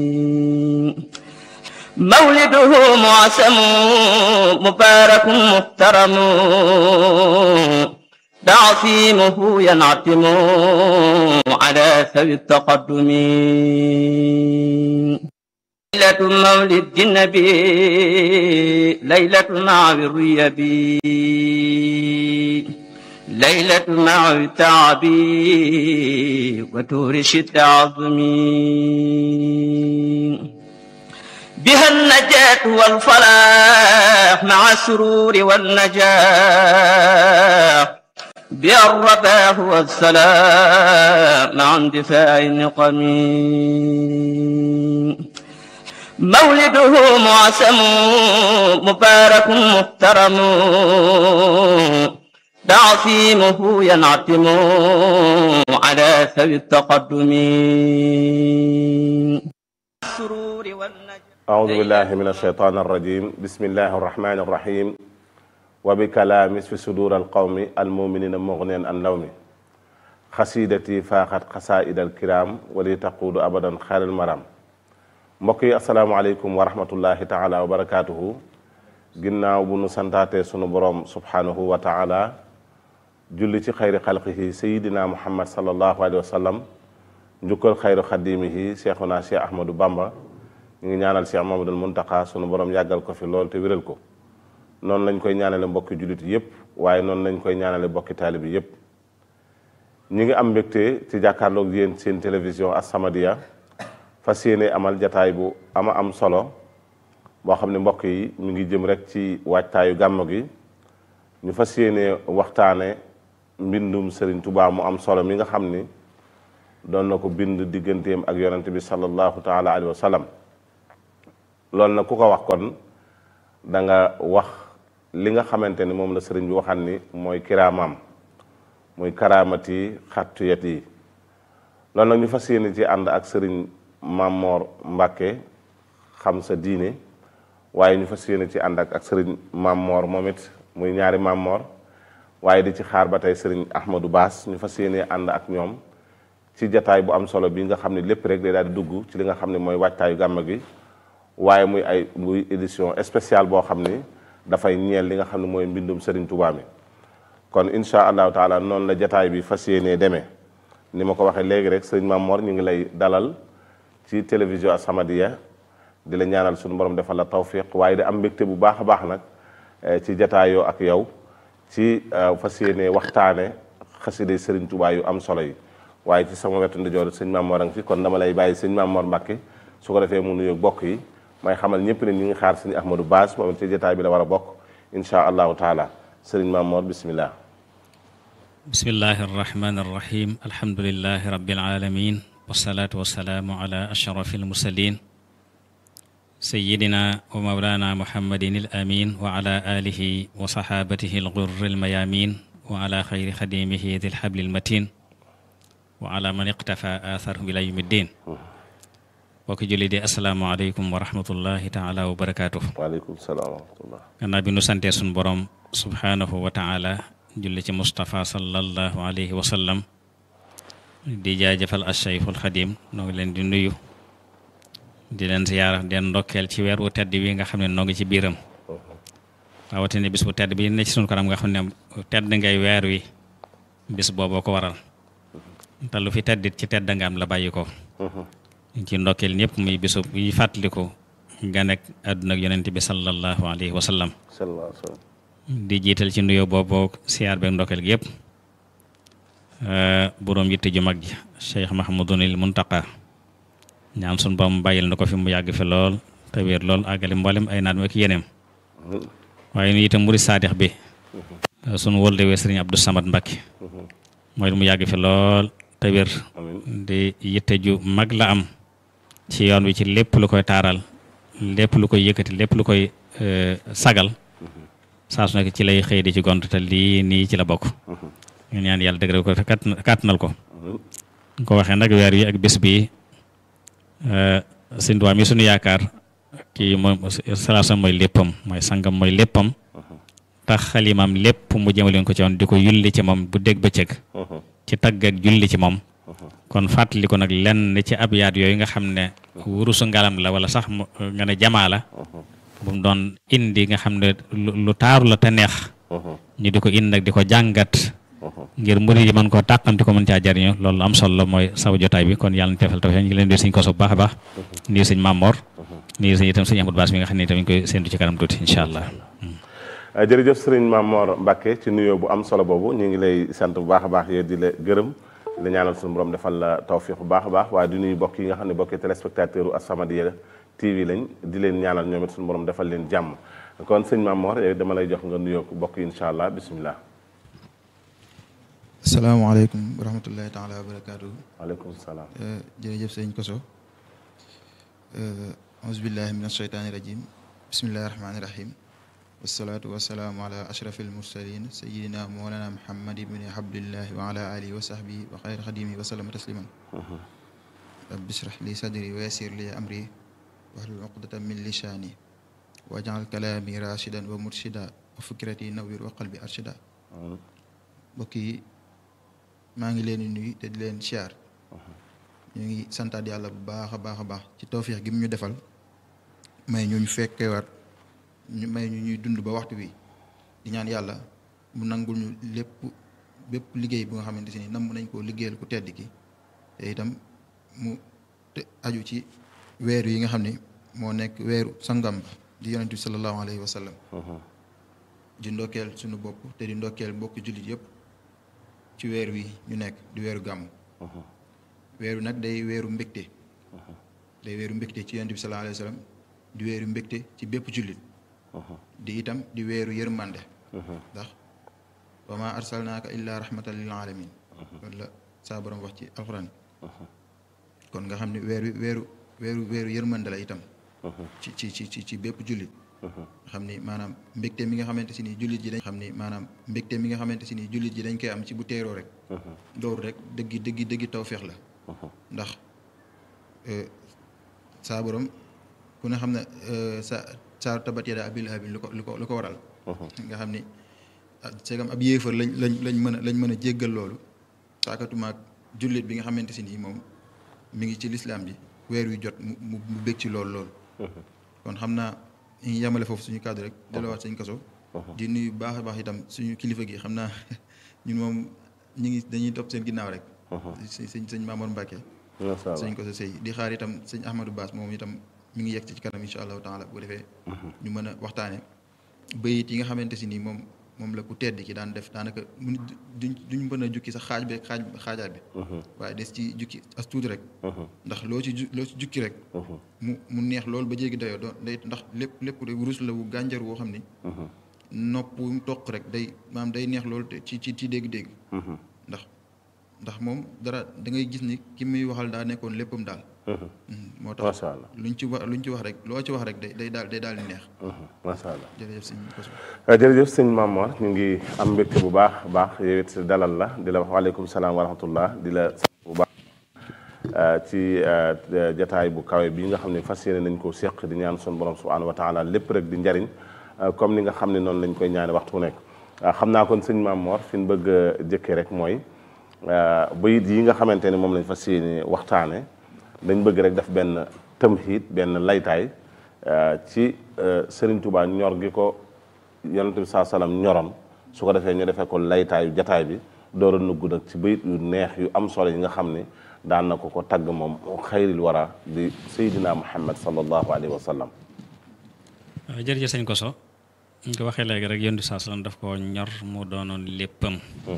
مولده معسم مبارك محترم تعصيمه ينعتم على سوي التقدم ليلة مولد النبي ليلة مع الريب ليلة مع التعب وتورش التعظم بها النجاة والفلاح مع السرور والنجاح بها الرباح والسلام مع اندفاع النقم مولده معسم مبارك محترم تعصيمه ينعتم على سوي التقدم السرور والنجاح أعوذ بالله من الشيطان الرجيم بسم الله الرحمن الرحيم وبكلام في صدور القوم المؤمنين مغنيا عن لومي خسيدتي فاقت قصائد الكرام ولي تقود أبدا خير المرام mbokk yi asalaamaaleykum wa rahmatullahi taala wa barakaatuhu ginnaaw bu nu santaatee sunu borom subhanahu wa taala julli ci xayri xalqihi sayidina muhammad salallahu alayhi wa sallam njukkal xayru xadimihi cheikhuna cheikh ahmadou bamba ñu ngi ñaanal cheikh mamadul muntaka sunu borom yàggal ko fi lool te wéral ko noonu lañ koy ñaanale mbokki jullit yépp waaye noonu lañ koy ñaanale mbokki taalibi yépp ñi ngi am mbégte ci jàkkaarloog yéen seen télévision As-Samadiyya fas yéene amal jataay bu ama am solo boo xam ne mbokk yi mi ngi jëm rek ci waajtaayu gàmmu gi ñu fas yéene waxtaane mbindum Serigne Touba mu am solo mi nga xam ni doon na ko bind digganteem ak yonent bi sallallahu taala alayhi wa sallam loolu nag ku ko wax kon da nga wax li nga xamante ni moom la sëriñ bi waxan ni mooy kiraamam muy karaamati xattuyat yi loolu nag ñu fas yéene ci ànd ak sëriñ Mamor Mbàkke xam sa diine waaye ñu fas yéene ci ànd ak ak sëriñ Mamor moom it muy ñaari Mamor waaye di ci xaar ba tey sëriñ Ahmadou Baas ñu fas yéene ànd ak ñoom ci jataay bu am solo bi nga xam ne lépp rek day daal di dugg ci li nga xam ne mooy waajtaayu gàmm gi waaye muy ay muy édition spéciale boo xam ni dafay ñeel li nga xam ne mooy mbindum sëriñ Touba mi kon incha allahu taala noonu la jataay bi fas yéenee demee ni ma ko waxee léegi rek sëriñ Mamor ñu ngi lay dalal ci télévision As-Samadiyya di la ñaanal suñu borom defal la tawfiq waaye di am mbégte bu baax a baax nag ci jataayoo ak yow ci fas yéene waxtaane xaside sëriñ Touba yu am solo yi waaye ci sama wetu ndijoor sëñ Mamor a ngi fi kon dama lay bàyyi sëñ Mamor Mbàkke su ko defee mu nuyoog bokk yi may xamal ñëpp ne ñu ngi xaar sëñ Ahmadou Baas moom ci jataay bi la war a bokk insha allahu taala sëriñ Mamor bismillah bismillahi arrahmani arrahim alhamdulilahi rabbil alamin wasalaatu wasalaamu ala ashrafi almursalin sayidina wa mawlana muhammadin al amin wa ala alihi wa sahabatihi algurri almayamin wa ala xayri xadimihi di lxabli almatin wa ala man iqtafa atharhum ila yawmi ddin bokk julli di asalaamaaleykum wa rahmatullahi taala wa barakaatuh waaleykum salaam wa rahmatullah gannaaw bi nu santee sun borom subhanahu wa taala julli ci Moustapha sallallahu alayhi wa sallam di jaajëfal acheykhul xadim noo ngi leen di nuyu di leen ziyaara den ndokkeel ci weer wu tedd wi nga xam ne noo ngi ci biiram rawatina bis bu tedd bi ne ci sunu kanam nga xam ne tedd ngay weer wi bis booboo ko waral te lu fi teddit ci tedd nga am la bàyyi ko ci ndokkeel ñëpp muy bisu yi fàttaliku ganek àdduna ak yonent bi sallallahu alayhi wa sallam sallallahu alayhi wa sallam di jiital ci nuyoo boobu siyaar beeg ndokkeel gi yëpp boroom yitte ju mag ji Cheikh Mahamadunil Muntaqa ñaan sun borom bàyyil na ko fi mu yàgg fi lool te wér lool àggale mboolem ay naat ak yeneem waaye nu itam murid saadix bi sunu wóldewee sëriñ Abdou Samad Mbakke mooy mu yàgg fi lool te wér di yitte ju mag la am ci yoon wi ci lépp lu koy taaral lépp lu koy yëkkati lépp lu koy sagal saa su nekk ci lay xëy di ci gont te lii nii ci la bokk ñu ñaan yàlla dëgëral ko te kàttanal ko ko waxee nag weer wi ak bés bi sëñ Tuubaa mi suñu yaakaar kii moom salaasam mooy léppam mooy sangam mooy léppam tax xalimaam lépp mu jëmaleen ko ci woon di ko yulli ci moom bu dégg bëccëg ci tagg ak julli ci moom kon fàttali ko nag lenn ci ab yaat yooyu nga xam ne wurusu ngalam la wala sax mu nga ne jamaa la bu mu doon indi nga xam ne lu lu taaru la te neex ñu di ko indi nag di ko jàngat ngir murid yi mën koo tàqamti ko mën caa jariñu loolu am solo la mooy saw jotaay bi kon yàlla na teefal tawfeex ñu ngi leen di sëñ koso bu baax a baax nuyu sëñ Mamor nuyu sëñ itam sëñ Amadou Bass mi nga xam ne itam ñu koy séntu ci kanam tuuti incha allah jërëjëf sëriñ Mamor Mbacke ci nuyoo bu am solo boobu ñu ngi lay sant bu baax a baax yéen di la gërëm di la ñaanal suñu borom defal la tawfiq bu baax a baax waaye di nuyu bokk yi nga xam ne bokki téléspectateur u As-Samadiyya TV lañ di leen ñaanal ñoom it suñu borom defal leen jàmm kon sëñ Mamor yow dama lay jox nga nuyoo ko bokk yi incha allah bisimilah. asalaamaaleykum wa rahmatullahi taala wa barakaatu. waaleykum salaam. jërëjëf sëñ Koso. auzubillahi min ashaytaani rajim bismillahi rahmaani rahim. wasalaatu wasalaamu ala ashrafil mursalin sayidina moolana muhammad ibni abdillahi wa ala alihi wa sahbihi wa xayri xadimi wa sallama tasliman rabbi israh li sadri wa yassir li amri wahlul uqdatan min lisaani wajal kalaami rashidan wa murshida wa fikrati nawwir wa qalbi arshida mbokk yi maa ngi leen di nuyu te di leen siyaar ñu ngi santaat yàlla bu baax a baax a baax ci tawfiix gi mu ñu defal may ñu ñu fekkewaat ñu may ñu ñuy dund ba waxtu bi di ñaan yàlla mu nangul ñu lépp bépp liggéey bu nga xamante ni nam nañ koo liggéeyal ku tedd ki te itam mu te aju ci weer yi nga xam ne moo nekk weeru sangam ba di yonent bi sallallahu alayhi wa sallam di ndokkeel suñu bopp te di ndokkeel mbokki jullit yëpp ci weer wi ñu nekk di weeru gàmm weeru nag day weeru mbégte day weeru mbégte ci yonent bi sallallahu alayhi wa sallam di weeru mbégte ci bépp jullit di itam di weeru yërmande ndax wa ma arsalnaaka illa rahmatan lil alamin loolu la saa borom wax ci alxuraan kon nga xam ne weer wi weeru weeru weeru yërmande la itam ci ci ci ci ci bépp jullit nga xam ni maanaam mbégte mi nga xamante si ni jullit ji dañ xam ni maanaam mbégte mi nga xamante si ni jullit ji dañ koy am ci bu teeroo rek loolu rek dëggi dëggi dëggi tawféex la ndax saa borom ku ne xam ne sa saa tabat yada abil lahabin lu ko lu ko lu ko waral nga xam ni segam ab yéefar lañ lañ lañ mën a lañ mën a jéggal loolu saakatumaak jullit bi nga xamante si nii moom mi ngi ci lislaam ji weer wi jot mu mu mu bég ci loolu loolu kon xam naa ñu yemale foofu suñu kàddu rek delluwaat sëñ kaso di nuyu baax a baax itam suñu kilifa gi xam naa ñun moom ñu ngi dañuy topp seen ginnaaw rek sëñ sëñ Mamour Mbacke sëñ koso sëy di xaar itam sëñ Ahmadou Bass moom itam mi ngi yegg ci kanam incha allahu taala bu defee ñu mën a waxtaane bayit yi nga xamante si nii moom moom la ku tedd ki daan def daanaka mu duñ duñ mën a jukki sax xaaj bi xaaj xaajaat bi waaye des ci jukki as tuuti rek ndax loo ci loo ci jukki rek mu mu neex loolu ba jéegi dayoo doon day ndax lépp lépp de wurus la wu gànjar woo xam ni nopp wu mu toq rek day maam day neex loolu ci ci ci dégg-dégg ndax ndax moom dara da ngay gis ni ki muy waxal daa nekkoon léppam daal moo tax macha allah luñ ci wax luñ ci wax rek loo ci wax rek day day daal day daal di neex macha allah jërëjëf sëñ Koso jërëjëf sëñ Mamor ñu ngi am mbégte bu baax baax yow it dalal la di la wax waaleykum salaam wa rahmatullah di la sant bu baax ci jataay bu kawe bi nga xam ne fas yéene nañ koo seq di ñaan sun borom subhanahu wa taala lépp rek di njariñ comme ni nga xam ne noonu lañ koy ñaane waxtu nekk xam naa kon sëñ Mamor fi ñu bëgg a jëkkee rek mooy bayit yi nga xamante ne moom lañ fas yéene waxtaane dañ bëgg rek def benn tamhiid benn laytaay ci Serigne Touba ñor gi ko yonent bi saa salaam ñoroon su ko defee ñu defee ko laytaayu jataay bi door a nugg nag ci bayit yu neex yu am solo yi nga xam ne daan na ko ko tagg moom xayril wara di Seydina Muhammad sallallahu alayhi wa sallam. jërëjëf sëñ Koso ñu ko waxee léegi rek yonent bi saa salaam daf ko ñor mu doonoon léppam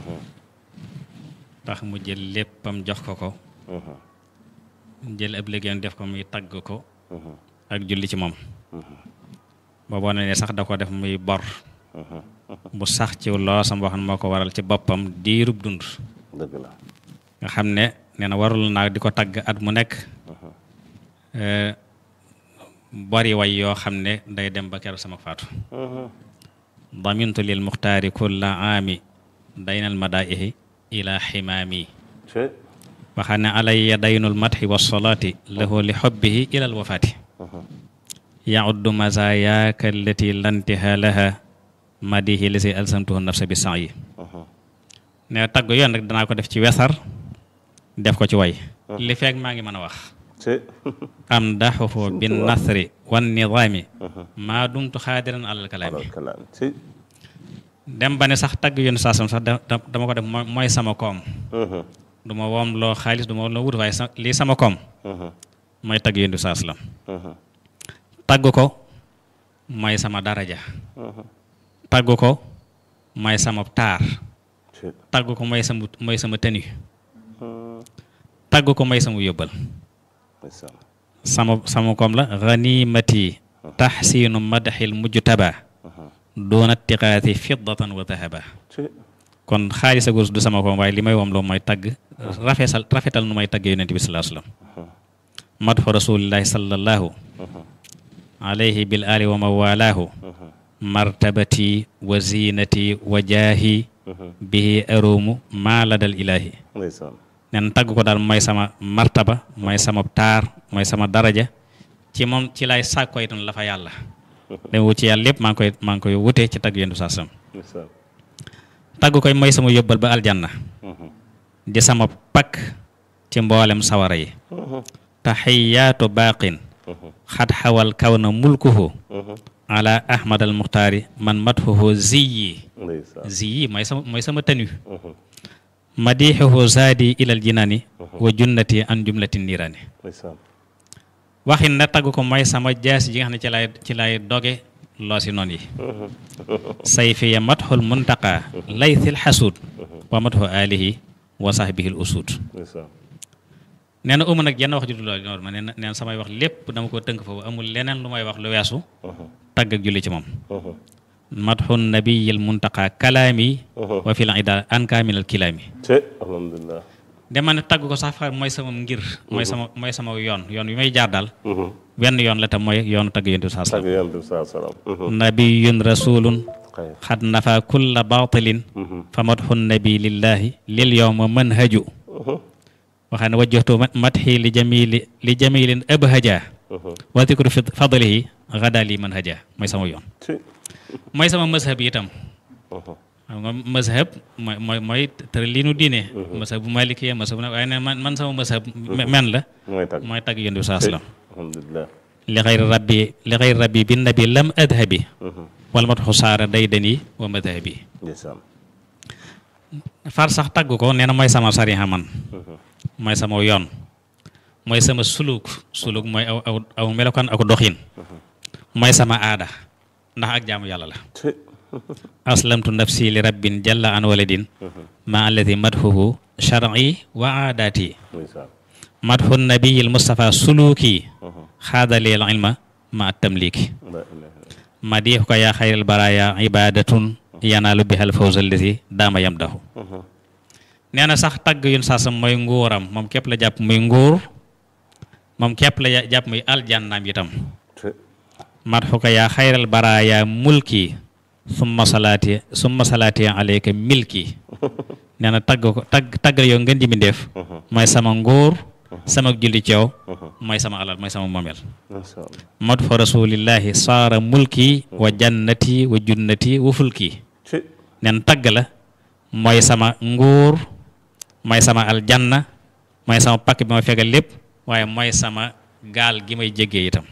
tax mu jël léppam jox ko ko jël ab liggéeyam def ko muy tagg ko ak julli ci moom booboo ne ne sax da ko def muy bor bu sax ci loosam boo xam ne moo ko waral ci boppam diirub dund dëgg la nga xam ne nee na warul naa di ko tagg at mu nekk bari way yoo xam ne day dem ba keroog sama faatu damintu lil muxtaari kulla aami daynal madaihi ila ximaami waxaa ne alayya daynul madxi wasalaati lahu li xobbihi ilal wafaati yauddu mazayaaka allati lantiha laha madihi lisi alsamtuhu nafsa bi san yi ne tagg yoon rek danaa ko def ci wesar def ko ci way li feeg maa ngi mën a wax ci amdaxuhu bin nasri wan nidaami maa dumtu xaadiran alal kalaami alal kalaam ci dem ba ne sax tagg yoon saasam sax da- da- dama ko def mooy mooy sama koom du ma woom loo xaalis du ma woom loo wut waaye sa lii sama koom mooy tagg yoon saas lam tagg ko mooy sama daraja tagg ko mooy sama taar ci tagg ko mooy sama mooy sama tenue tagg ko mooy sama yóbbal ndeysaan sama sama koom la ganimati taxsiinu madaxil mujtaba doona tiqaati fiddatan wa dahaba ci kon xaalis ak wurus du sama koom waaye li may wom loo mooy tagg rafetal rafetal nu may tagg yonent bi sallallahu alayhi wa sallam madxu rasulillahi sallallahu alayhi bil ali wa mawalaahu martabati wa zinati wa jaahi bihi arumu maa ladal ilahi ndeysaan nen tagg ko daal mooy sama martaba mooy sama taar mooy sama daraja ci moom ci lay sàkko itam la fa yàlla dama wut ci yàlla lépp maa ngi koy maa ngi koy wutee ci tagg yonent bi sallallahu alayhi wa sallam ndeysaan tagg koy mooy sama yóbbal ba aljanna di sama pakk ci mboolem sawara yi taxiyaatu baaqin xad xawal kaw na mulkuhu ala ahmad al muxtaari man mathuhu ziyi ndeysaan ziyi mooy sama mooy sama tenu madixuhu zaadi ilal jinaani wa junnati an jumlati niiraani ndeysaan waxin na tagg ko mooy sama jaas ji nga xam ne ci lay ci lay doge loosi noon yi sayfiya matxul muntaqa laythil xasuud wa matxu alihi wa sahbihil usuud ndeysaan nee na umu nag jenn wax ju dul loolu ma nee na nee na samay wax lépp dama ko tënk foofu amul leneen lu may wax lu weesu tagg ak julli ci moom matxu nabiyil muntaqa kalaami wa fil ida anka minal kilaami ci alhamdulilah dama ne tagg ko sax far mooy sama ngir mooy sama mooy sama yoon yoon wi may jaar daal wenn yoon la tam mooy yoonu tagg yonent bi saa tagg sallam yonent bi saa salaam nabiyun rasulun xayr xad nafa kulla batilin fa matxu nabi lillahi lil yowma manhaju waxaa ne wajjahtu matxi li jamili li jamilin abhaja wa dikru fi fadlihi gada li manhaja mooy sama yoon ci mooy sama mazhab yi itam xam nga mazhab mooy mooy mooy tër li nu diine mazhab bu malikiya mazhab bu waaye ne man man sama mazhab me- men la mooy tagg mooy tagg yonent bi saa ci sallam alhamdulilah li xayri rabbi li xayri rabbi bi nabi lam adhabi wala matxu saara daydani wa madhabi ndeysaan far sax tagg ko nee na mooy sama sariha man mooy sama yoon mooy sama suluk suluk mooy aw aw aw melokaan ak doxin mooy sama aada ndax ak jaamu yàlla la ci aslamtu nafsi li rabbin jalla an waladin ma alladi madhuhu shar'i wa aadaati ndeysaan madhu nabiyil mustafa suluki xaadalil ilma ma tamliki la ilaha illallah madiixu ko yaa xayril baraya ibadatun yanaalu bihal fawza allati daama yamdahu nee na sax tagg yun saasam mooy nguuram moom képp la jàpp muy nguur moom képp la ja- jàpp muy aljannaam itam ci madxu ko yaa xayral baraya mulki summa salaati summa salaati alayka milki nee na tagg ko tagg taggal yow ngeen ji mbindéef mooy sama nguur sama julli ci yow mooy sama alal mooy sama moomeel masha Allah madxu rasulillahi saara mulki wa jannati wa junnati wa fulki ci nen tagg la mooy sama nguur mooy sama aljanna mooy sama pakk bi ma fegal lépp waaye mooy sama gaal gi may jéggee itam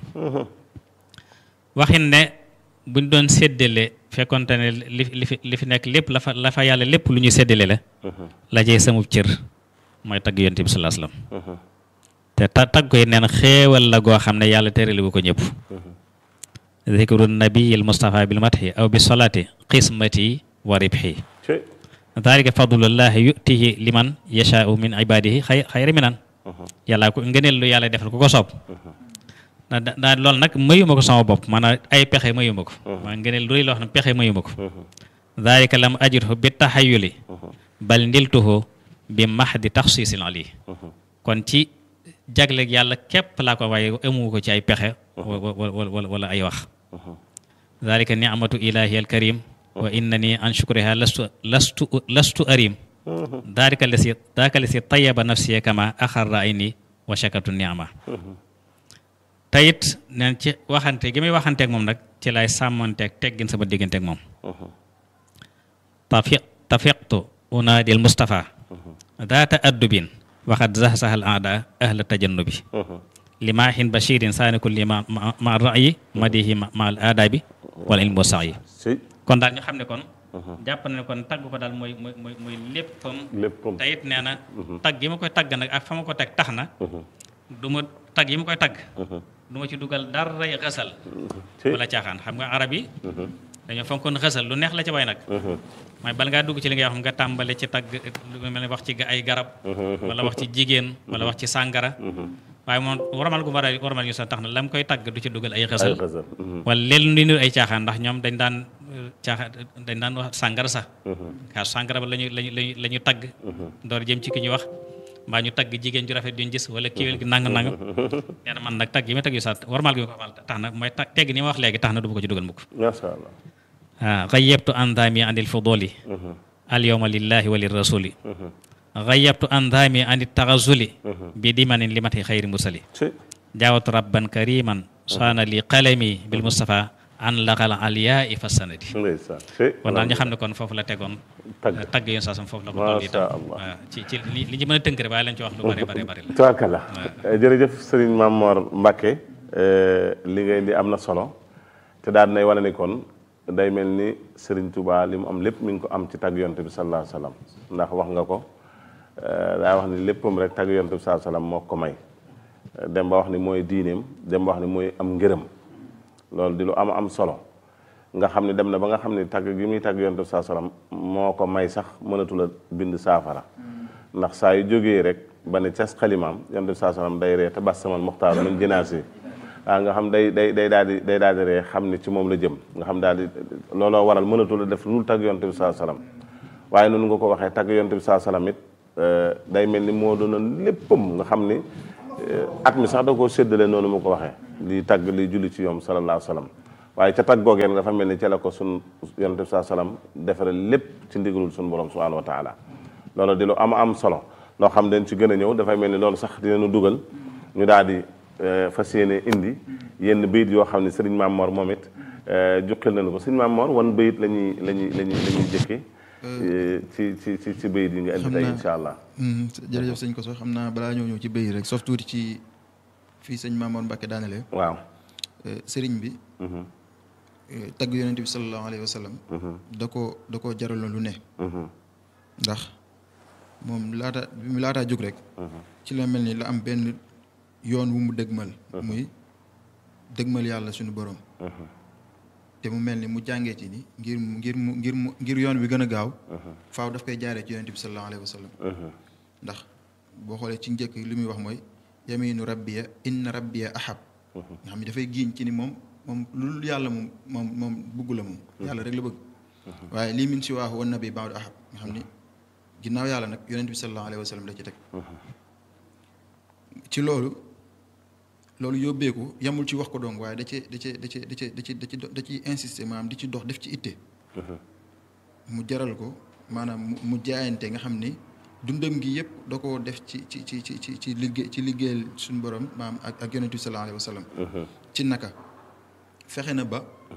waxin ne buñ doon séddale fekkonte ne li li fi li fi nekk lépp la fa la fa yàlla lépp lu ñuy séddale la la cay samub cër mooy tagg yonent bi sallallahu alayhi wasallam te ta tagg koy neen xéewal la goo xam ne yàlla teraliwu ko ñëpp zikru nabiyil mustafa bil mathi aw bi solati qismati wa ribhi ci dalika fadlullahi yutihi liman yashaau min ibadihi xay xayri minan yàlla ko ngëneel lu yàlla defal ku ko soob da daa loolu nag mayuma ko sama bopp maanaam ay pexe mayuma ko maa ngëneel lu rëy loo xam ne pexe mayuma ko dalika lam ajidhu bi taxayuli bal ndiltuhu bi mahdi taxsiisil ali kon ci jagleeg yàlla képp laa ko waaye amu ko ci ay pexe wala wala ay wax dalika nicmatu ilahi alkarim wa innani an shukriha lastu lastu lastu arim dalika lasi dalika lasi tayaba nafsiya kama axarra ayni wa shakatu niama tayit neen ci waxante gi muy waxanteeg moom nag ci lay sàmmanteeg teggin sama digganteeg moom tafi tafiqtu unaadil mustafa daata addubin waxat zahsahal aada ahla tajannubi li maahin bashirin saani kulli ma ma ma ra'yi madihi ma ma al aadabi wala ilmu sa'i si kon daal ñu xam ne kon jàpp na ne kon tagg ko daal mooy mooy mooy mooy léppam léppam te it nee na tagg yi ma koy tagg nag ak fa ma ko teg tax na du ma tagg yi ma koy tagg du ma ci dugal daray xasal si wala caaxaan xam nga arab yi dañoo fonkoon xasal lu neex la ci way nag mooy bala ngaa dugg ci li ngay wax nga tàmbale ci tagg lu mel ne wax ci ay garab wala wax ci jigéen wala wax ci sàngara waaye moom warmal gu war a warmal ñu sax tax na la mu koy tagg du ci dugal ay ay xasal xasal wala leen lu niru ay caaxaan ndax ñoom dañ daan caaxaan dañ daan wax sàngara sax kaa sàngara ba lañu lañu lañu la ñu tagg door jëm ci ki ñu wax mbaa ñu tagg jigéen ju rafet duñ gis wala kiwél gi nang nang nee na man nag tagg yi ma tagg yu sax warmal gi ma ko warmal tax na mooy tag tegg ni ma wax léegi tax na du ma ko ci dugal mukk macha allah ah gayyabtu andami anil fuduli al yawma lillahi wa lirrasuli gayyabtu andami anit taxazuli bi dimanin limati xayri mursali si jaawatu rabban kariman saana li qalami bil mustafa an laqal aliyaa fa sanadi ndeysaan si kon daal ñu xam ne kon foofu la tegoon Tagg. tagg yoon saasam foofu la ko Masha toll itam Allah. waaw ci ci li li ñu mën a tënk rek waaye lañ ci wax lu bare bare bare la tubaarkalla jërëjëf sëriñ Mamor Mbacke li ngay di am na solo te daal nay wane ni kon day mel ni sëriñ Touba li mu am lépp mi ngi ko am ci tagg yonte bi sallallahu alayhi wa sallam ndax wax nga ko daa wax ni léppam rek tagg yonte bi sallallahu alayhi wa sallam moo ko may dem ba wax ni mooy diineem dem ba wax ni mooy am ngërëm loolu di lu am am solo nga xam ne dem na ba nga xam ne tagg gi muy tagg yonte bi sallallahu alayhi wa sallam moo ko may sax mënatul a bind saafara ndax saa yu jógee rek ba ne cas xalimaam yonte bi sallallahu alayhi wa sallam day ree te bas samal muxtaar min jinaasi waaw nga xam day day day daal di day daal di ree xam ni ci moom la jëm nga xam daal di looloo waral mënatul a def lu dul tagg yonte bi sallallahu alayhi wa sallam waaye noonu nga ko waxee tagg yonte bi sallallahu alayhi wa sallam it day mel ni moo doonoon léppam nga xam ni at mi sax da koo séddale noonu mu ko waxee liy tagg liy julli ci yoom sallallahu alayhi wa sallam waaye ca tag googeen dafa mel ni ca la ko sun yonent bi saa salaam defare lépp ci ndigalul sun borom subhanahu wa taala loolu di lu am am solo loo xam dañ ci gën a ñëw dafay mel ni loolu sax dinañu dugal ñu daal di fas yéene indi yenn bayit yoo xam ne sëriñ Maam Mor moom it juqil nañu ko sëriñ Maam Mor wan bayit la ñuy la ñuy la ñuy la ñuy jëkke ci ci ci ci bayit yi nga indi tey incha allah jërëjëf sëñ ko sax xam naa balaa ñëw ñëw ci béy rek sof tuuti ci fii sëñ Maamoor Mbàkke daanele waaw sëriñ bi tagg yonent bi sallallahu alayhi wa sallam da ko da koo jaraloon lu ne ndax moom laata bi mu laataa jóg rek ci la mel ni la am benn yoon wu mu dëgmal muy dëgmal yàlla suñu borom te mu mel ni mu jàngee ci ni ngir mu ngir mu ngir mu ngir yoon wi gën a gaaw faaw daf koy jaaree ci yonent bi sallallahu alayhi wa sallam ndax boo xoolee ci njëkk li muy wax mooy yaminu rabbiya inna rabbiya ahab nga xam ne dafay giiñ ci ni moom moom lu yàlla moom moom moom bëggu la moom yàlla rek la bëgg waaye lii min si waaxu wan nabi baadu ahab nga xam ni ginnaaw yàlla nag yonent bi sallallahu alayhi wa sallam la ci teg ci loolu loolu yóbbeeku yamul ci wax ko dong waaye da cee da cee da cee da cee da ci da ci da ciy insister maanaam di ci dox def ci itte mu jaral ko maanaam mu jaayante nga xam ni dundam gi yëpp da koo def ci ci ci ci ci ci liggéey ci liggéeyal suñu borom maam ak ak yonent bi sallallahu alayhi wa sallam ci naka fexe na ba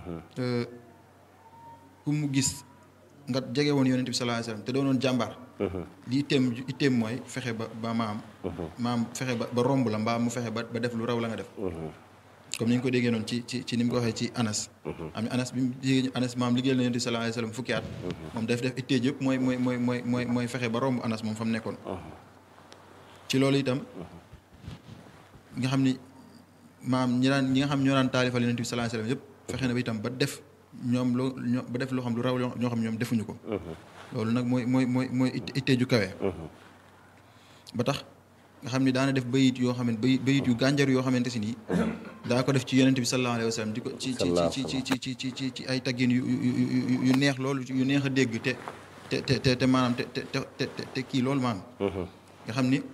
ku mu gis nga jege woon yonent bi sallallahu alayhi wa sallam te doonoon jàmbaar li itteem itteem mooy fexe ba ba maam maam fexe ba ba romb la mbaa mu fexe ba ba def lu raw la nga def comme ni ñu ko déggee noonu ci ci ci ni mu ko waxee ci anas am anas bi mu déggee anas maam liggéeyal na yonent bi sallallahu alayhi wa sallam fukki at moom daf def ittee yëpp mooy mooy mooy mooy mooy mooy fexe ba romb anas moom fa mu nekkoon ci loolu itam nga xam ni maam ñi daan ñi nga xam ñoo daan taalifal yonent bi sallallahu alayhi wa sallam yëpp fexe na ba itam ba def ñoom loo ñoo ba def loo xam lu raw ñoo xam ñoom defuñu ko loolu nag mooy mooy mooy mooy ittee ju kawe ba tax nga xam ni daana def bayit yoo xam ne bayit bayit yu gànjar yoo xamante si nii daa ko def ci yonent bi sallallahu alayhi wa sallam di ko ci ci ci ci ci ci ci ci ci ay taggin yu yu yu neex loolu yu neex a dégg te te te te te maanaam te te te te kii loolu maanaam nga xam ni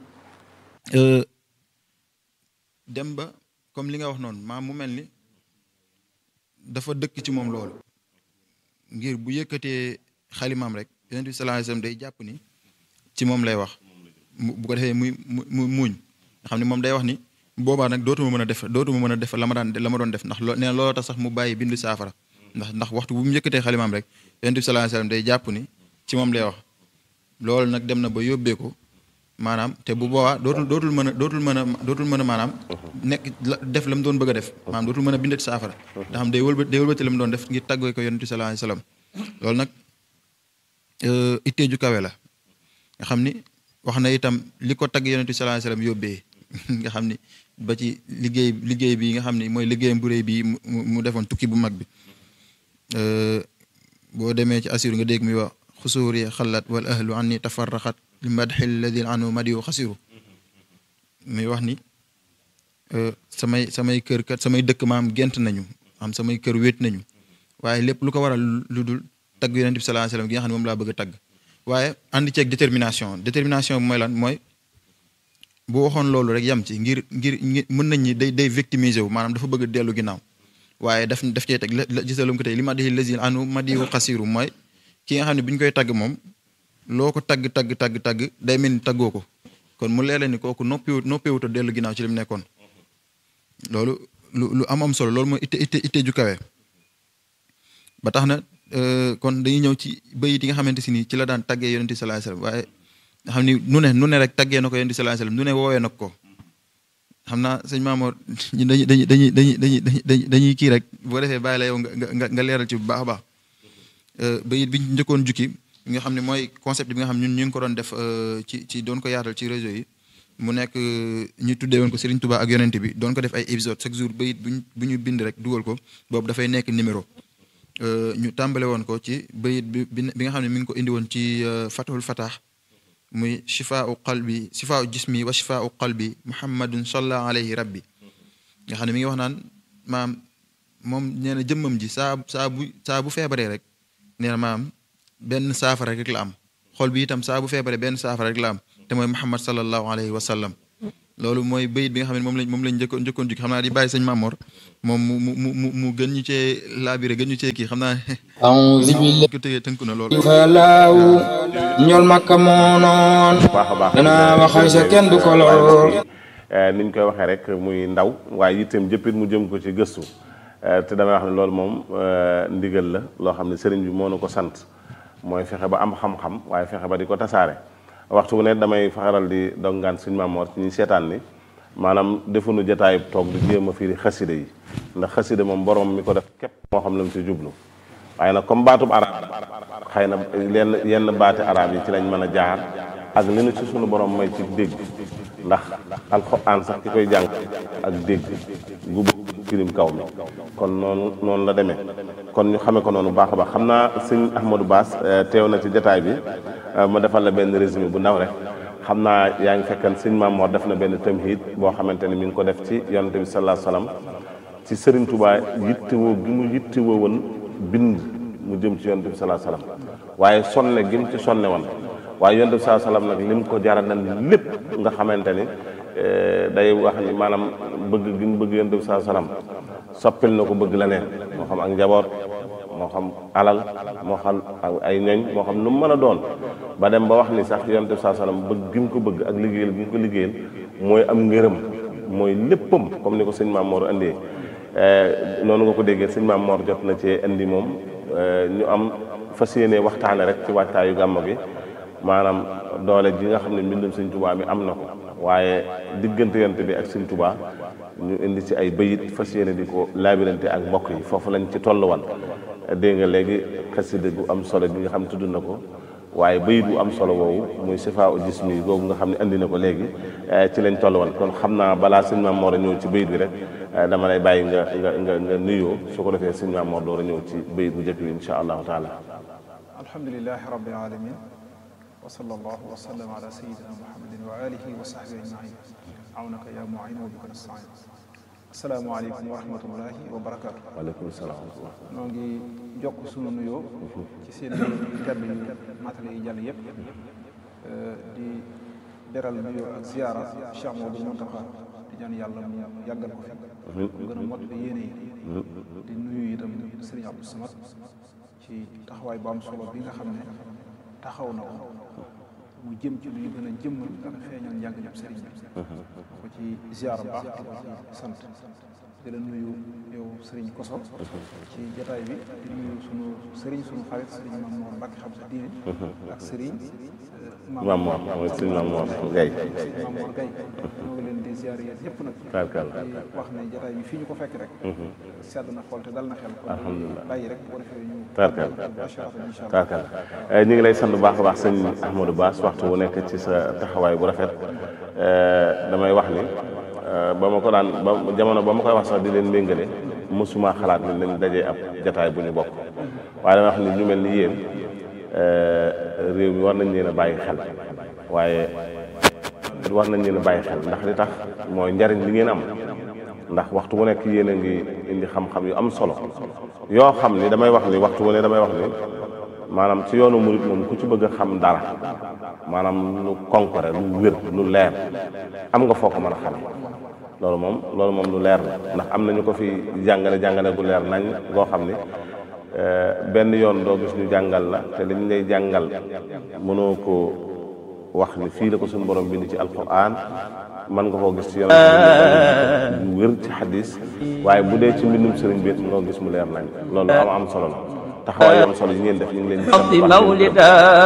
dem ba comme li nga wax noonu maam mu mel ni dafa dëkk ci moom loolu ngir bu yëkkatee xalimaam rek yonent bi sallallahu alayhi wa sallam day jàpp ni ci moom lay wax bu ko defee muy mu muuñ nga xam ne moom day wax ni boobaa nag dootuma mën a def dootuma mën a def la ma daan la ma doon def ndax loo nee na looloo tax sax mu bàyyi bindu saafara ndax ndax waxtu bu mu yëkkatee xalimaam rek yonent bi sallallahu alayhi wa sallam day jàpp ni ci moom lay wax loolu nag dem na ba yóbbee ko maanaam te bu boobaa dootul dootul mën a dootul mën a dootul mën a maanaam nekk la def la mu doon bëgg a def maanaam dootul mën a bindati saafara nga xam day wëlbati day wëlbati la mu doon def ngir tàggoo ko yonent bi sallallahu alayhi wasallam loolu nag ittee ju kawe la nga xam ni wax na itam li ko tagg yonent bi sallallahu alayhi wasallam yóbbee nga xam ni ba ci liggéey liggéey bi nga xam ni mooy liggéeyam bu réy bi mu mu defoon tukki bu mag bi boo demee ci assur nga dégg muy wax xusuuri xalat wal ahlu anni tafarraxat li madxi alladi anu madiyu xasiru muy wax ni samay samay kër kat samay dëkk maam gent nañu am samay kër wéet nañu waaye lépp lu ko waral lu dul tagg yonent bi sallallahu alayhi wasallam gi nga xam ne moom laa bëgg a tagg waaye andi ceeg détermination détermination bi mooy lan mooy bu waxoon loolu rek yam ci ngir ngir mën nañ ñi day day victimiser wu maanaam dafa bëgg a dellu ginnaaw waaye daf daf cee teg la gisalum ko tey li ma di lazil anu ma diwu xasiru mooy ki nga xam ne bi ñu koy tagg moom loo ko tagg tagg tagg tagg day mel ni taggoo ko kon mu leela ni kooku noppiwut noppiwut a dellu ginnaaw ci li mu nekkoon loolu lu lu am am solo loolu mooy itte itte itte ju kawe ba tax na kon dañuy ñëw ci bayit yi nga xamante si ni ci la daan taggee yonent bi sallallahu alayhi wasallam waaye nga xam ni nu ne nu ne rek taggee na ko yonent bi sallallahu alayhi wasallam nu ne woowee na ko xam naa sëñ Maamoor ñu dañuy dañuy dañuy dañuy dañuy dañuy kii rek boo defee bàyyi la yow nga nga leeral ci bu baax a baax bayit bi ñu njëkkoon jukki nga xam ne mooy concept bi nga xam ñun ñu ngi ko doon def ci ci doon ko yaatal ci réseau yi mu nekk ñu tuddee woon ko Serigne Touba ak yonent bi doon ko def ay épisode chaque jour bayit buñ bu ñu bind rek dugal ko boobu dafay nekk numéro ñu tàmbale woon ko ci bayit bi bi nga xam ne mi ngi ko indi woon ci fatahul fatah muy shifaau qalbi shifaau jismi wa shifaau qalbi muhammadun salla alayhi rabbi nga xam ne mi ngi wax naan maam moom nee na jëmmam ji saa saa bu saa bu feebaree rek nee na maam benn saafara rek la am xol bi itam saa bu feebaree benn saafara rek la am te mooy muhammad sallallahu alayhi wa sallam loolu mooy bayit bi nga xam ne moom lañ moom lañ njëkkoon njëkkoon jukki xam naa di bàyyi sëñ Mamor moom mu mu mu mu gën ñu cee laabire gën ñu cee kii xam naa a'uuzu billahi ko tëgee tënku na loolu falaaw ñool makka moo noon baax a baax danaa waxal sa kenn du ko lor ni ñu koy waxee rek muy ndaw waaye itam jëppit mu jëm ko ci gëstu te damay wax ne loolu moom ndigal la loo xam ne sëriñ bi moo nu ko sant mooy fexe ba am xam-xam waaye fexe ba di ko tasaare waxtu bu ne damay faxaral di dongaan suñ maamoor ci ñuy seetaan ni maanaam defuñu jataayub toog di jéem a firi xasida yi ndax xasida moom borom mi ko def képp moo xam la mu ci jublu waaye nag comme baatub arab xëy na yenn yenn baati arab yi ci lañ mën a jaar ak li nu ci sunu borom may ci dégg ndax alxuraan sax ki koy jàng ak dégg gu firim kaw mi kon noonu noonu la demee kon ñu xamee ko noonu baax a baax xam naa sëñ Ahmadou Bass teew na ci jataay bi ma defal la benn résumé bu ndaw rek xam naa yaa ngi fekkan sëñ Mamoor def na benn tamhid boo xamante ni mi ngi ko def ci yonante bi sallallahu alayhi wasallam ci Serigne Touba yittewoo gi mu yittewoo woon bind mu jëm ci yonante bi sallallahu alayhi wasallam waaye sonne gi mu ci sonne woon waaye yonante bi sallallahu alayhi wasallam nag lim ko jaral na lépp nga xamante ni day wax ni maanaam bëgg gi mu bëgg yonante bi sallallahu alayhi wasallam soppil na ko bëgg leneen moo xam ak njaboot moo xam alal moo xam ay ñoñ moo xam nu mu mën a doon ba dem ba wax ni sax yonent bi saa sallam bëgg gi mu ko bëgg ak liggéeyal gi mu ko liggéeyal mooy am ngërëm mooy léppam comme ni ko sëñ Maam Mor indee noonu nga ko déggee sëñ Maam Mor jot na cee indi moom ñu am fas yéene waxtaane rek ci waajtaayu gàmmo gi maanaam doole ji nga xam ne mbindum sëñ Tuubaa mi am na ko waaye diggante yonent bi ak sëñ Tuubaa ñu indi ci ay bayit fas yéene di ko laabirante ak mbokk yi foofu lañ ci tolluwan dégg nga léegi xasida gu am solo bi nga xam ne tudd na ko waaye bayit bu am solo woowu muy sifaa u jismi googu nga xam ne andi na ko léegi ci lañ tolluwan kon xam naa balaa sëñ Maam Mor a ñëw ci bayit bi rek dama lay bàyyi nga nga nga nga nuyoo su ko defee sëñ Maam Mor door a ñëw ci bayit bu njëkk bi insha allahu taala alhamdulilahi rabbil alamin wa sallallahu wa sallam ala sayidina muhammadin wa alihi wa sahbihi ajmain awnaka ya muin wa bika nastain asalaamaaleykum wa rahmatullahi wa barakaatu. waaleykum salaam wa rahmatullah. noo ngi jokk sunu nuyoo. ci seen kàddu yu matale yi jàll yëpp. di beral nuyoo ak ziara Cheikh Mouhamadou Mountakha di ñaan yàlla mu yàggal ko fi. mu gën a mot yéene yi. di nuyu itam Serigne Abdou Samad ci taxawaay bu am solo bi nga xam ne taxaw na ko. mu jëm ci luy gën a jëmmal ak feeñal njàng ñëpp sëriñ bi ko ci ziar baax di ko ci sant di la nuyu yow Serigne Koso ci jataay bi di nuyu sunu Serigne sunu xarit Serigne Mame Mor Mbacke xam sa diine ak Serigne maam Mor mooy suñu maam Mor Gaye Mame Mor Gaye ñoo ngi leen di ziare yéen ñëpp nag Tarkal di wax ne jataay bi fii ñu ko fekk rek sedd na xool te dal na xel kon Alhamdulillah. bàyyi rek bu ko defee ñu Tarkal bachara incha allah Tarkal ñu ngi lay sant bu baax a baax sëñ Ahmadou Bass waxtu bu nekk ci sa taxawaay bu rafet damay wax ni ba ma ko daan ba jamono ba ma koy wax sax di leen méngale mosuma xalaat ni nañ dajee ab jataay bu ñu bokk waaye damay wax ni ñu mel ni yéen réew mi war nañ leen a bàyyi xel waaye war nañ leen a bàyyi xel ndax li tax mooy njariñ li ngeen am ndax waxtu bu nekk yéen a ngi indi xam-xam yu am solo yoo xam ni damay wax ni waxtu bu ne damay wax ni maanaam ci yoonu murit moom ku ci bëgg a xam dara maanaam lu concret lu wér lu leer am nga foo ko mën a xam loolu moom loolu moom lu leer la ndax am na ñu ko fi jàngale jàngale gu leer nañ goo xam ni benn yoon doo gis ñu jàngal la te liñ lay jàngal mënoo ko wax ni fii la ko suñu borom bind ci alquran mën nga koo gis ci yoon lu wér ci xadis waaye bu dee ci mbindum sëriñ bi mënoo gis mu leer nañ loolu am am solo la taxawaay yu am solo yi ngeen def ñu ngi leen di sant bu baax مولدا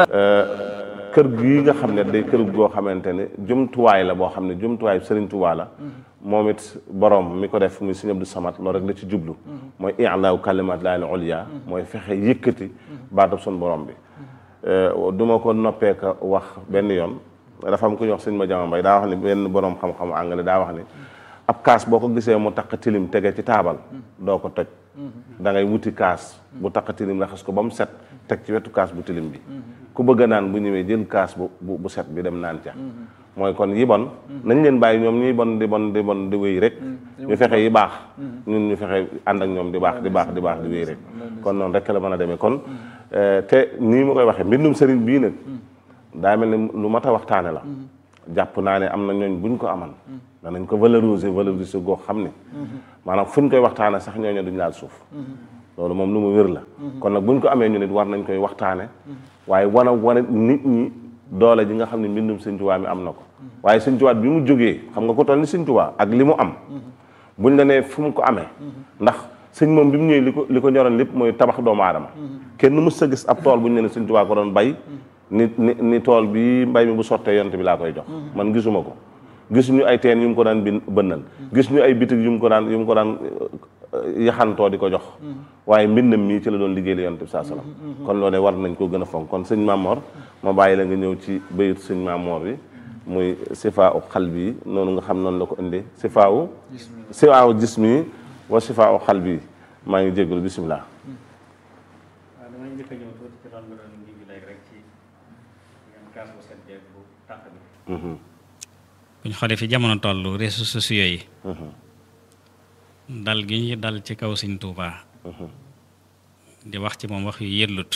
kër gii nga xam ne day kër goo xamante ne jumtuwaay la boo xam ne jumtuwaay Sëriñ Tuubaa la moom it borom mi ko def muy Sëriñ Abdou Samad loolu rek la ci jublu mooy i'laaw kalimaat laahi al-ulya mooy fexe yëkkati baatab sun borom bi du ma ko noppee ka wax benn yoon dafa am ku ñuy wax sëñ ma jama mbay daa wax ni benn borom xam-xam anglais daa wax ni ab kaas boo ko gisee mu taq tilim tege ci taabal doo ko toj da ngay wuti kaas bu taq tilim raxas ko ba mu set teg ci wetu kaas bu tilim bi ku bëgg a naan bu ñëwee jël kaas bu bu bu set bi dem naan ca mooy kon yi bon nañ leen bàyyi ñoom ñuy bon di bon di bon di wéy rek ñu fexe yi baax ñun ñu fexe ànd ak ñoom di baax di baax di baax di wéy rek kon noonu rek la mën a demee kon te nii ma koy waxee mbindum sëriñ bii nag daa mel ni lu mat a waxtaane la jàpp naa ne am na ñooñ buñ ko aman danañ ko valoriser valoriser goo xam ne maanaam fuñ koy waxtaane sax ñooñu duñ laal suuf loolu moom lu mu wér la kon nag buñ ko amee ñu nit war nañ koy waxtaane waaye wana wane nit ñi doole ji nga xam ne mbindum sëñ Tuubaa mi am na ko waaye sëñ Tuubaa bi mu jógee xam nga ko toll ni sëñ Tuubaa ak li mu am buñ la nee fu mu ko amee ndax sëñ moom bi mu ñëwee li ko li ko ñoroon lépp mooy tabax doomu aadama kenn mës sa gis ab tool bu ñu ne sëñ Tuubaa ko doon bay ni ni ni tool bi mbay mi bu sottee yonte bi laa koy jox man gisuma ko gis ñu ay teen yu mu ko daan bin bënnal gis ñu ay bitig yu mu ko daan yu mu ko daan yaxantoo di ko jox waaye mbindam mii ci la doon liggéey la yonte bi saa salaam kon loolu war nañ koo gën a fonk kon sëñ Mamor ma bàyyi la nga ñëw ci bayit sëñ Mamor bi muy sifaa u xal bi noonu nga xam noonu la ko indee sifaa u sifaa u jismi wa sifaa u xal bi maa ngi jégalu bisimilah. waaw damay njëkk a ñëw tuuti ci loolu nga doon ngi léegi rek ci yan kaas bu set beeg bu tàq bi bu ñu xoolee fi jamono toll réseaux sociaux yi dal gi ñu dal ci kaw Sëñ Tuubaa di wax ci moom wax yu yellut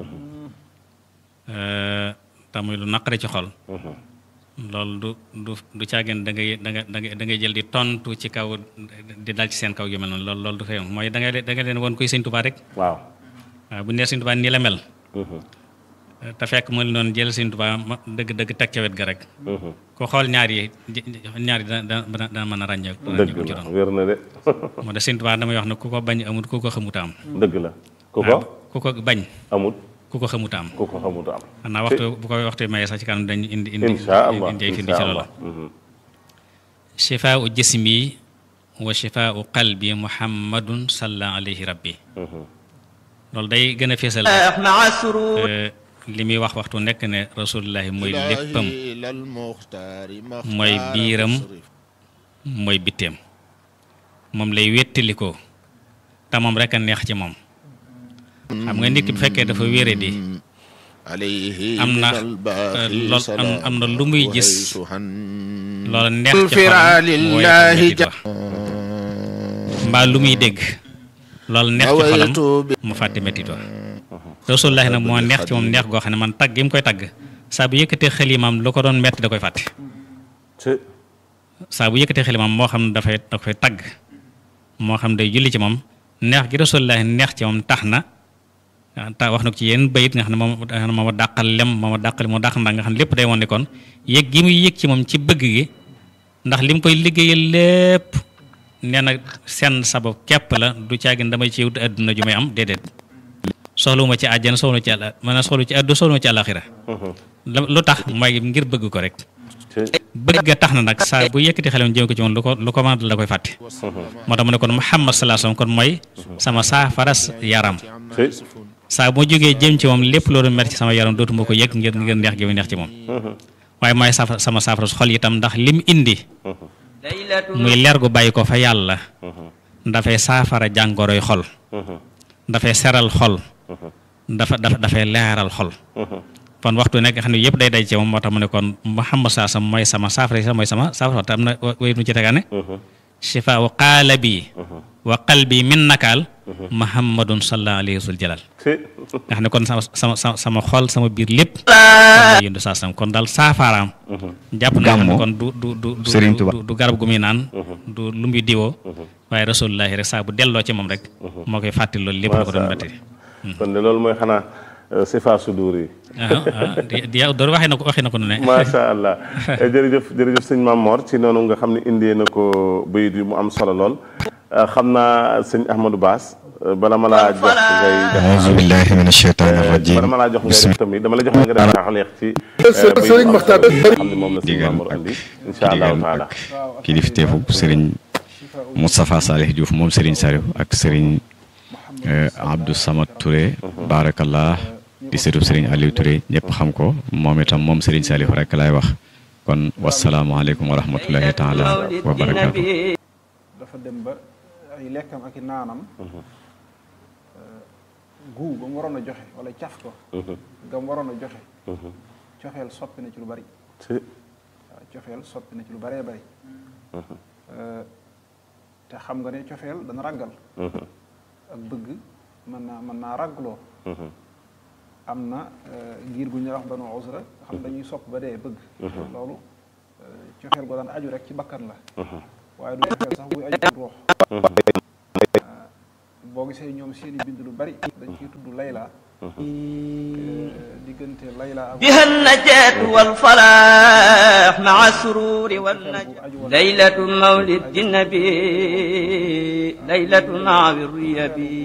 tamuy lu naqari ci xol loolu du du du caagin da ngay da nga da ngay da ngay jël di tontu ci kaw di dal ci seen kaw yu mel noonu loolu loolu du fay mooy da ngay da nga leen woon kuy Sëñ Tuubaa rek waaw. waaw bu ñu nee Sëñ Tuubaa nii la mel te fekk mu noonu jël Sëñ Tuubaa ma dëgg dëgg teg ca wet ga rek ku xool ñaar yi ñaar yi dana dana dana mën a ràññee dëgg ci la doon wér na de moo tax Sëñ Tuubaa damay wax ne ku ko bañ amut ku ko xamuta am dëgg la ku waaw ko ku ko bañ amut ku ko xamuta am ku ko xamut am xanaa waxtu bu ko waxtu mayee sax ci kanam dañu indi indi insha allah indi ay firnde insha ci loolu allah Mhm. shifaau jismi wa shifaau qalbi muhammadun salla alayhi rabbi loolu day gën a feesal مع السرور euh, li muy wax waxtu nekk ne rasulullahi mooy léppam mooy biiram mooy bitteem moom lay wéttalikoo te moom rek a neex ci moom xam nga nit ki bu fekkee dafa wére di am na euh, lool am am na lu muy gis loola neex ci xolam mu woy ak mettit wa mbaa lu muy dégg loolu neex ci xolam mu fàtte mettit wa rasulullahi nag moo neex ci moom neex goo xam ne man tagg gi mu koy tagg saa bu yëkkatee xelimaam lu ko doon metti da koy fàtte ci saa bu yëkkatee xelimaam moo xam dafay da koy tagg moo xam day julli ci moom neex gi rasulullahi neex ci moom tax na ah, ta wax na ko ci yenn bayit nga xam ne moom nga xam ne moom a dàqal lem moom a dàqal moo dàq ndax nga xam ne lépp day woon ne kon yëg gi muy yëg ci moom ci bëgg gi ndax li mu koy liggéeyal lépp nee na seen sabab képp la du caagin damay ci wut adduna ju may am déedéet soxluwuma ci àjjana soxlu ci àll maanaam soxlu ci addu soxlu ci àlaxira lu tax mooy ngir bëgg ko rek bëgg a tax na nag saa bu yëkkati xelam jëm ko ci moom lu ko lu ko mën la koy fàtte moo tax mu ne kon Muhammad sallallahu alayhi wasallam kon mooy sama saafaras yaram saa bu ma jógee jëm ci moom lépp loolu mer ci sama yaram dootuma ko yëg ngir ngir neex gi mu neex ci moom waaye mooy safa sama saafaras xol itam ndax lim indi muy leer gu bàyyi ko fa yàlla dafay saafara jàngoroy xol dafay seral xol dafa dafa dafay leeral xol kon waxtu nekk xam ne yëpp day day ci moom moo tax mu ne kon Muhammad saa sam mooy sama saafara sa mooy sama saafara te am na wayit mu ci tegaane shifaa u qaalabi wa qalbi min nakaal muhammadun sallallahu alayhi wa jalal nga xam ne kon sama sama sama sama xol sama biir lépp kon yëndu saa sam kon daal saafaraam jàpp na xam ne kon du du du du du garab gu muy naan du lu muy diwoo waaye rasulullahi rek saa bu delloo ci moom rek moo koy fàttali loolu lépp la ko doon metti kon de loolu mooy xanaa sifa sudur yi di yow door waxee na ko waxee na ko nu ne macha allah jërëjëf jërëjëf sëñ Mame Mor ci noonu nga xam ne indee na ko bayit yi mu am solo lool xam naa sëñ Ahmadou Bass bala ma laa jox ngay def auzu billahi min ashaytani rajim bala ma laa jox ngay def tamit dama la jox nga def taxaleex ci sëriñ Maxtaar xam ne moom la sëñ Mame Mor indi insha allahu taala kilifteefu sëriñ Moustapha Salih Diouf moom sëriñ Saliou ak sëriñ Abdou Samad Touré barakallah di sëtu sëriñ Aliou Touré ñëpp xam ko moom itam moom sëriñ Saliou rek laay wax kon wasalaamualeykum wa rahmatullahi taala wa barakaatu. dafa dem ba ay lekkam ak i naanam guu ba mu waroon a joxe wala caf ko ga mu waroon a joxe cofeel soppi na ci lu bari waaw cofeel soppi na ci lu baree bari te xam nga ne cofeel dana ràggal ak bëgg mën naa mën naa ràggloo am na giir gu ñuy wax banu usra xam dañuy sopp ba dee bëgg loolu cofeel goo daan aju rek ci bakkan la waaye du cofeel sax buy aju ci ruux boo gisee ñoom seeni bind lu bari dañ ciy tudd layla diggante layla ak بها النجاة والفلاح مع السرور والنجاة ليلة مولد النبي ليلة مع الريبي